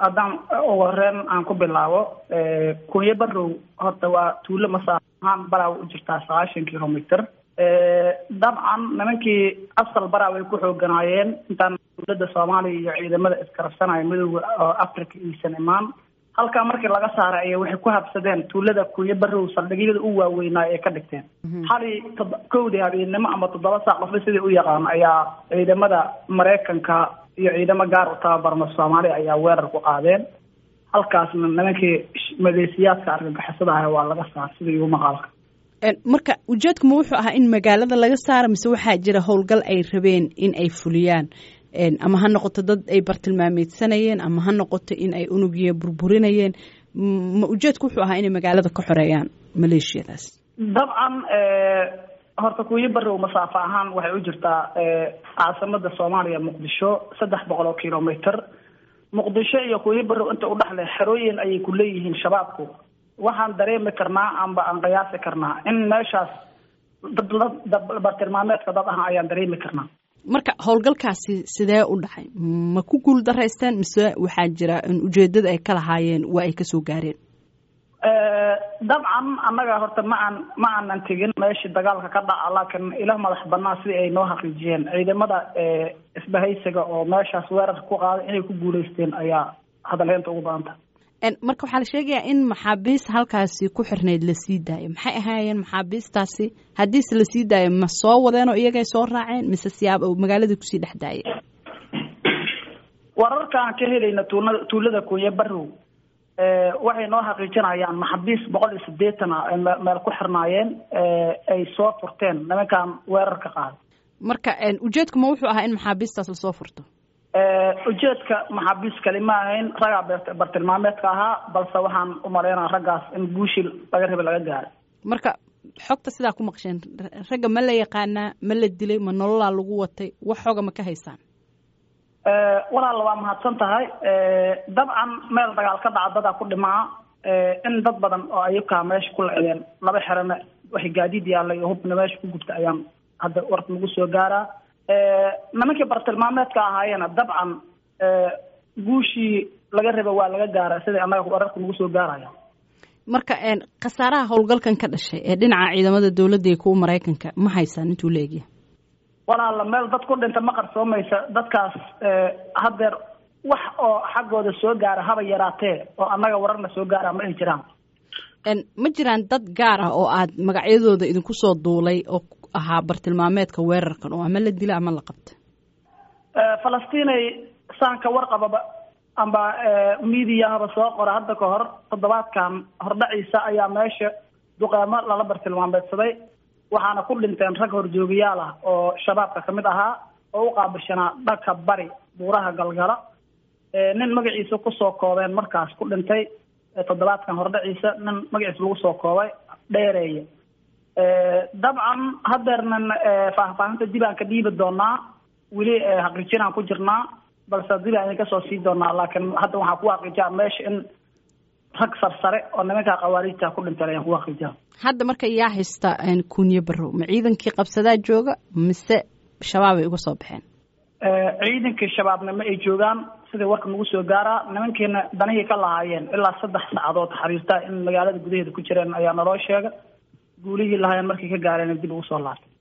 haddaan ugu horeen aan ku bilaabo kunyo barow horta waa tuulo masaafo ahaan baraaw u jirtaa sagaashan kilomitr dabcan nimankii asal baraaw ay ku xooganaayeen intaan dowladda soomaaliya iyo ciidamada iskarabsanaya midooda oo africa iisan imaan halkaa markii laga saaray ayay waxay ku habsadeen tuulada kunyo barow saldhigyada u waaweynaa ee ka dhigteen xali kowdii habeennimo ama toddoba saac qofba sidai u yaqaan ayaa ciidamada maraykanka iyo ciidamo gaar u tababarma soomaaliya ayaa weerar ku qaadeen halkaasna nimankii maleesiyaadka argagixisada ah waa laga saar sidii igu maqaalka marka ujeedku ma wuxuu ahaa in magaalada laga saaro mise waxaa jira howlgal ay rabeen in ay fuliyaan ama ha noqoto dad ay bartilmaameedsanayeen ama ha noqoto in ay unugiya burburinayeen ma ujeedku wuxuu ahaa inay magaalada ka xoreeyaan maleeshiyadaas dabcan horta kuuyo barow masaafo ahaan waxay u jirtaa caasimada soomaaliya muqdisho saddex boqol oo kilomitr muqdisho iyo kuuyo barow inta udhexle xerooyin ayay ku leeyihiin shabaabku waxaan dareemi karnaa amba aan qiyaasi karnaa in meeshaas bartilmaameedka dad ah ayaan dareemi karnaa marka howlgalkaasi sidee u dhacay ma ku guul daraysteen mise waxaa jira in ujeedada ay ka lahaayeen waa ay kasoo gaareen dabcan annaga horta ma aan ma aanan tegin meeshii dagaalka ka dhaca laakiin ila madax banaa sidii ay noo xaqiijiyeen ciidamada isbahaysiga oo meeshaas weerarka ku qaaday inay ku guuleysteen ayaa hadalheynta ugu badanta marka waxaa la sheegayaa in maxaabiis halkaasi ku xirnayd la sii daayo maxay ahaayeen maxaabiistaasi haddiise la sii daayo ma soo wadeenoo iyagay soo raaceen mise siyaab magaaladii kusii dhex daayay wararkaan ka helayna tuulada tuulada kunye barow waxay noo xaqiijinayaan maxaabiis boqol iyo sideetan ah ay meel ku xirnaayeen ay soo furteen nimankan weerar ka qaaday marka ujeedku ma wuxuu ahaa in maxaabiistaas lasoo furto ujeedka maxaabiis kali ma ahayn raggaa bartilmaameedka ahaa balse waxaan u malaynaa raggaas in guushii laga rabay laga gaaray marka xogta sidaa ku maqsheen ragga ma la yaqaanaa ma la dilay ma nololaa lagu watay wax xoga ma ka haysaan walaalla waa mahadsan tahay dabcan meel dagaal ka dhaca dadaa ku dhimaa in dad badan oo ayukaa meesha ku lecdeen laba xerana waxay gaadiid yaallay oo hubna meesha ku gubta ayaan hadda warka nagu soo gaaraa nimankii bartilmaameedka ahaayeena dabcan guushii laga raba waa laga gaara siday annaga wararka nagu soo gaaraya marka khasaaraha howlgalkan ka dhashay ee dhinaca ciidamada dowladda iyo kuwa maraykanka ma haysaan intuu la egyahay walaala meel dad ku dhinta ma qarsoomaysa dadkaas haddeer wax oo xaggooda soo gaara haba yaraatee oo annaga wararna soo gaara ma ay jiraan ma jiraan dad gaar ah oo aad magacyadooda idinku soo duulay oo ahaa bartilmaameedka weerarkan oo ama la dila ama la qabta falastiinay saanka warqababa amba mediahaba soo qora hadda ka hor toddobaadkan hordhaciisa ayaa meesha duqeemo lala bartilmaameedsaday waxaana ku dhinteen rag horjoogayaal ah oo shabaabka kamid ahaa oo u qaabishanaa dhanka bari buuraha galgala nin magaciisa kusoo koobeen markaas ku dhintay toddobaadkan hordhaciisa nin magaciisa lagu soo koobay dheereeye dabcan haddeernan faahfaahinta dib aan ka dhiibi doonaa weli xaqiijinaan ku jirnaa balse dib aan idinka soo sii doonaa laakiin hadda waxaan ku xaqiijaa meesha in rag sarsare oo nimankaa khawaariijta ku dhinteen ayaan ku xaqiijaa hadda marka yaa haysta kunye barow ma ciidankii qabsadaa jooga mise shabaab ay uga soo baxeen ciidankii shabaabna ma ay joogaan sidai warka nagu soo gaaraa nimankiina danihii ka lahaayeen ilaa saddex saacadood xariirtaa in magaalada gudaheeda ku jireen ayaa naloo sheega guulihii lahaayeen markay ka gaareen dib ugu soo laabtay